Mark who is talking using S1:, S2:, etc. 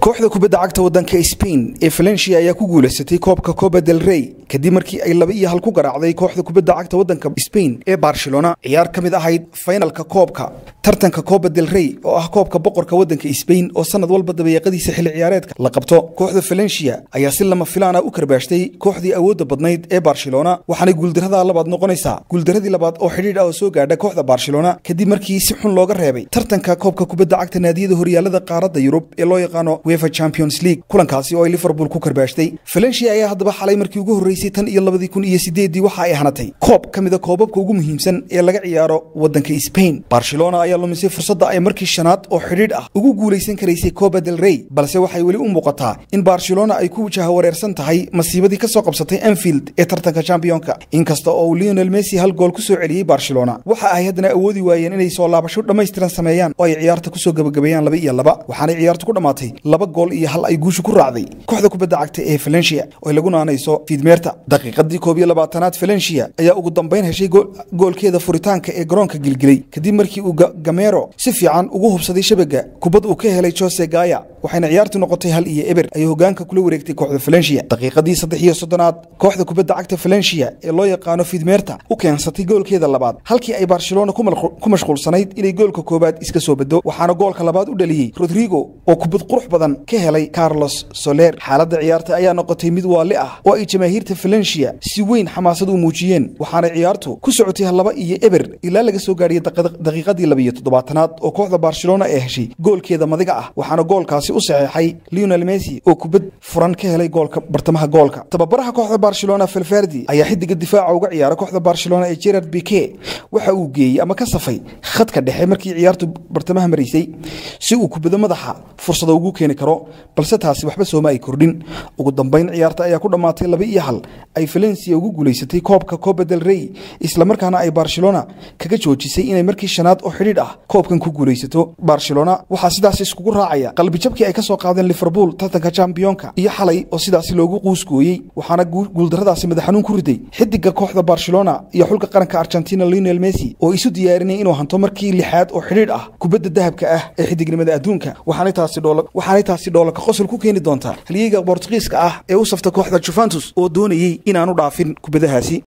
S1: kooxda kubadda cagta waddanka Spain ee Valencia ayaa ku guuleysatay koobka Copa del Rey kadib markii ay laba iyo hal ku garaacday kooxda kubadda cagta waddanka Spain ee Barcelona ciyaar ka mid ahayd finalka koobka tartanka Copa del Rey oo ah koobka boqorka waddanka Spain oo sanad walba dabayaaqadiisa xilli ciyaareedka la qabto kooxda Valencia ayaa si lama filaan ah u karbaashtay kooxdii awoodda badnayd ee Barcelona waxaana guuldarrada labaad noqonaysaa guuldaradii labaad oo xidhiidh ah oo soo gaadha kooxda Barcelona kadib markii si xun looga reebay tartanka koobka kubadda cagta naadiyada horyaalada qaaradda Yurub ee loo yaqaano UEFA Champions League kulankaasi oo ay Liverpool ku karbaashtay Valencia ayaa haddaba xalay markii ugu horeysay tan iyo labadii kun iyo sideedii waxa ay hanatay koob ka mid a koobabka ugu muhiimsan ee laga ciyaaro waddanka Spain Barcelona ayaa lumisay fursadda ay markii shanaad oo xidhiidh ah ugu guuleysan karaysay Copa del Rey balse waxay weli u muuqataa in Barcelona ay ku wajaha wareersan tahay masiibadii ka soo qabsatay Anfield ee tartanka championka inkasta oo Lionel Messi hal gool ku soo celiyay Barcelona waxa ay haddana awoodi waayeen inay soo laabasho dhammaystiran sameeyaan oo ay ciyaarta ku soo gabagabeeyaan laba iyo laba waxaana ciyaartu ku dhamaatay laba gool iyo hal ay guusha ku raacday kooxda kubadda cagta ee Valencia oo lagu naanayso fiidmeerta daqiiqadii koob iyo labaatanaad Valencia ayaa ugu dambeyn heshay goolkeeda furitaanka ee garoonka gilgilay kadib markii uu Gamero si fiican ugu hubsaday shabaga kubad uu ka helay Jose Gaya waxayna ciyaartu noqotay hal iyo eber ay hogaanka kula wareegtay kooxda Valencia daqiiqadii saddex iyo soddonaad kooxda kubadda cagta Valencia ee loo yaqaano fiidmeerta u keensatay goolkeeda labaad halkii ay Barcelona ku mashquulsanayd inay goolka koobaad iska soo baddo waxaana goolka labaad u dhaliyay Rodrigo oo kubad qurux badan ka helay Carlos Soler xaaladda ciyaarta ayaa noqotay mid waali ah oo ay jamaahiirta Valencia si weyn xamaasad u muujiyeen waxaana ciyaartu ku socotay laba iyo eber ilaa laga soo gaariyay daqiiqadii laba iyo toddobaatanaad oo kooxda Barcelona ay heshay goolkeeda madiga ah waxaana goolkaasi u saxeexay Lionel Messi oo kubad furan ka helay goolka bartamaha goolka tababaraha kooxda Barcelona Valverde ayaa xidiga difaaca uga ciyaara kooxda Barcelona ee Gerard Piqué waxa uu geeyay ama ka safay khadka dhexe markii ciyaartu bartamaha mareysay si uu kubada madaxa fursado ugu keeni karo balse taasi waxba sooma ay kordhin ugu dambeyn ciyaarta ayaa ku dhammaatay laba iyo hal ay Valencia ugu guuleysatay koobka Copa del Rey isla markaana ay Barcelona kaga joojisay inay markii shanaad oo xidhiidh ah koobkan ku guuleysato Barcelona waxaa sidaas iskugu raacaya qalbi jabkii ay ka soo qaadeen Liverpool tartanka championka iyo xalay oo sidaas loogu quuskooyay waxaana guuldaradaasi madax xanuun ku riday xidiga kooxda Barcelona iyo xulka qaranka Argentina Lionel Messi oo isu diyaarinay inuu hanto markii lixaad oo xidhiidh ah kubadda dahabka ah ee xidignimada adduunka waxaanay taasi dhoola waxaanay taasi dhoola ka qosol ku keeni doontaa halyeeyga Portugiiska ah ee u safta kooxda Juventus oo doonayay inaanu dhaafin kubadahaasi